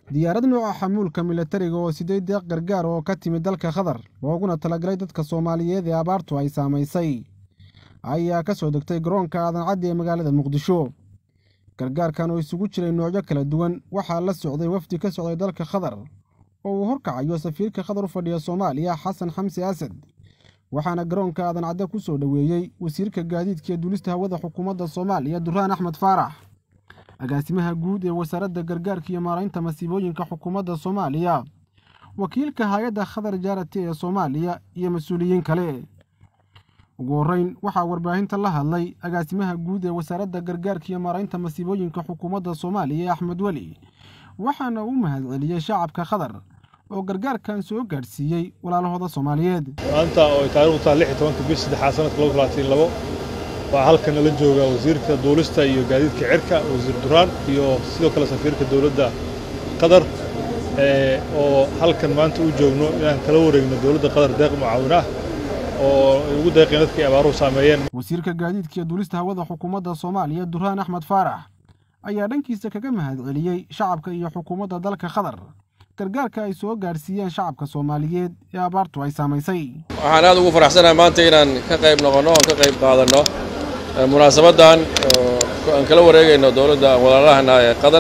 diyaarad nooca xamuulka milatariga oo sideed deeq gargaar oo ka timid dalka qatar looguna talagalay dadka soomaaliyeed ee abaartu ay saamaysay ayaa ka soo degtay garoonka aadan caddi ee magaalada muqdisho gargaarkan oo isugu jiray noocyo kala duwan waxaa la socday wafdi ka socday dalka qatar oo uu horkacayo safiirka qatar u fadhiya soomaaliya xasan xamsi asad waxaana garoonka aadan cadde ku soo dhoweeyey wasiirka gaadiidka ee duulista hawada xukuumadda soomaaliya duraan axmed faarax agaasimaha guud ee wasaaradda gargaarka iyo maaraynta masiibooyinka xukuumadda soomaaliya wakiilka hay-adda khatar jaarati ee soomaaliya iyo mas-uuliyiin kale ugu horreyn waxaa warbaahinta la hadlay agaasimaha guud ee wasaaradda gargaarka iyo maaraynta masiibooyinka xukuumadda soomaaliya axmed weli waxaana uu mahadceliyey shacabka qatar oo gargaarkan soo gaadhsiiyey walaalahooda soomaaliyeed maanta oo ay taariikhdu tahay lix iyo tobanka bish saddexaad sanadka laba labaatan labo waxaa halkan nala jooga wasiirka duulista iyo gaadiidka cirka wasiir duraan iyo sidoo kale safiirka dowladda qatar oo halkan maanta u joogno inaan kala wareegno dowladda qatar deeq mucaawin ah oo ay ugu deeqeen dadkii abaaruhu saameeyeen wasiirka gaadiidka iyo duulista hawada xukuumadda soomaaliya duraan axmed faarax ayaa dhankiisa kaga mahadceliyey shacabka iyo xukuumadda dalka qatar gargaarka ay soo gaadhsiiyeen shacabka soomaaliyeed ee abaartu ay saamaysay waxaan aad ugu faraxsanahay maanta inaan ka qayb noqonno oon ka qayb qaadanno munaasabaddan aan kala wareegayno dowladda walaalahana ee qatar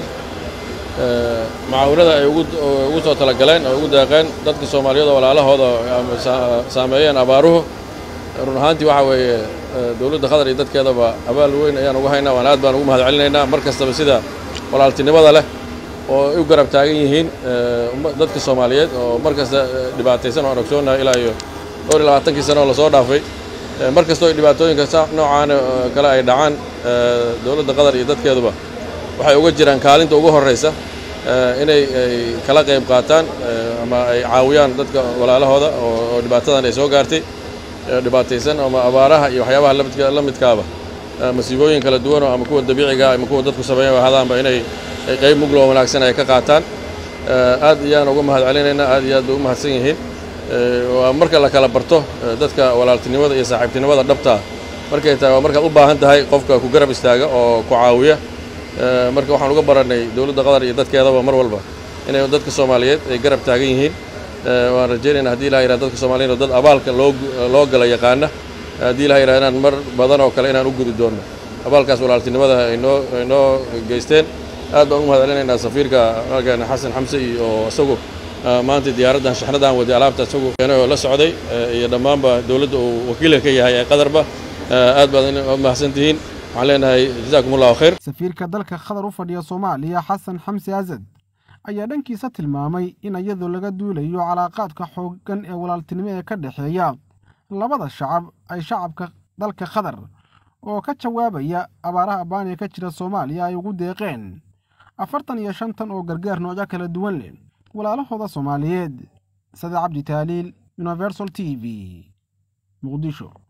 macaawinada ay ugu soo talagaleen oo ugu deeqeen dadka soomaaliyeed oo walaalahooda saameeyeen abaaruhu run ahaantii waxaa weeye dowladda qatar iyo dadkeedaba abaal weyn ayaan ugu haynaa waan aad baan ugu mahad celinaynaa mar kastaba sida walaaltinimada leh oo ay u garab taagan yihiin dadka soomaaliyeed oo mar kasta dhibaataysan oo aan ogsoonnahay ilaa iyo dhowr iyo labaatankii sano oo lasoo dhaafay mar kastoo dhibaatooyinka noocaan kale ay dhacaan dowladda qatar iyo dadkeeduba waxay uga jiraan kaalinta ugu horraysa inay ay kala qayb qaataan ama ay caawiyaan dadka walaalahooda oo dhibaatadan ay soo gaartay dhibaataysan ama abaaraha iyo waxyaabaha la midkaaba masiibooyin kala duwanoo ama kuwa dabiiciga ama kuwa dadku sameeyan hadaanba inay qayb mugloo wanaagsan ay ka qaataan aad iyaan uga mahad celinaynaa aad iyo aad bay u mahadsan yihiin waa marka la kala barto dadka walaaltinimada iyo saaxiibtinimada dhabtaa markay tahay waa markaad u baahan tahay qofka ku garab istaaga oo ku caawiya marka waxaan uga barannay dowladda qatar iyo dadkeedaba mar walba inay dadka soomaaliyeed ay garab taagan yihiin waan rajaynayna hadii ilaha yirahdo dadka soomaliyeed oo dad abaalka loo loo gala yaqaana haddii ilaha yirahdo inaan mar badan oo kale inaan u gudi doonno abaalkaas walaaltinimada ay noo ay noo geysteen aad baan ugu mahad celinaynaa safiirka halkan xasan xamse iyo isagu maanta diyaaraddan shaxnadan waday alaabta isagu keenay oo la socday iyo dhammaanba dowladda uu wakiilka ka yahay ee qatarba aad baad u mahadsan tihiin waxaan leenahay jazaakum allahu khayr safiirka dalka qatar u fadhiya soomaaliya xasan xamsi asad ayaa dhankiisa tilmaamay in iyadoo laga duulayo calaaqaadka xooggan ee walaaltinimo ee ka dhexeeya labada shacab ay shacabka dalka qatar oo ka jawaabaya abaaraha baan ee ka jira soomaaliya ay ugu deeqeen afartan iyo shantan oo gargaar noocyo kala duwan leh walaalahooda soomaaliyeed sade cabdi taaliil universal t v muqdisho